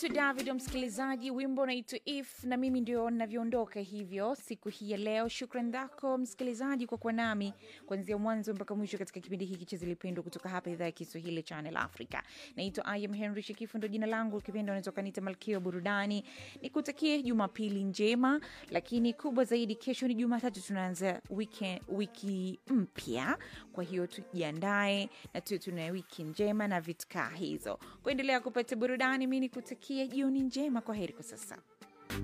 naitwa David msikilizaji, wimbo naitwa If na mimi ndio navyoondoka hivyo siku hii ya leo. Shukran zako msikilizaji kwa kuwa nami kuanzia mwanzo mpaka mwisho katika kipindi hiki cha Zilipendwa kutoka hapa idhaa ya Kiswahili Channel Africa. Naitwa I am Henry Shikifu, ndo jina langu. Ukipenda unaweza ukaniita Malkia wa Burudani. Nikutakie Jumapili njema, lakini kubwa zaidi, kesho ni Jumatatu, tunaanza weekend, wiki mpya. Kwa hiyo tujiandae na tuwe tuna wiki njema na vitkaa hizo kuendelea kupata burudani. Mi nikutakie jioni njema. Kwa heri kwa sasa.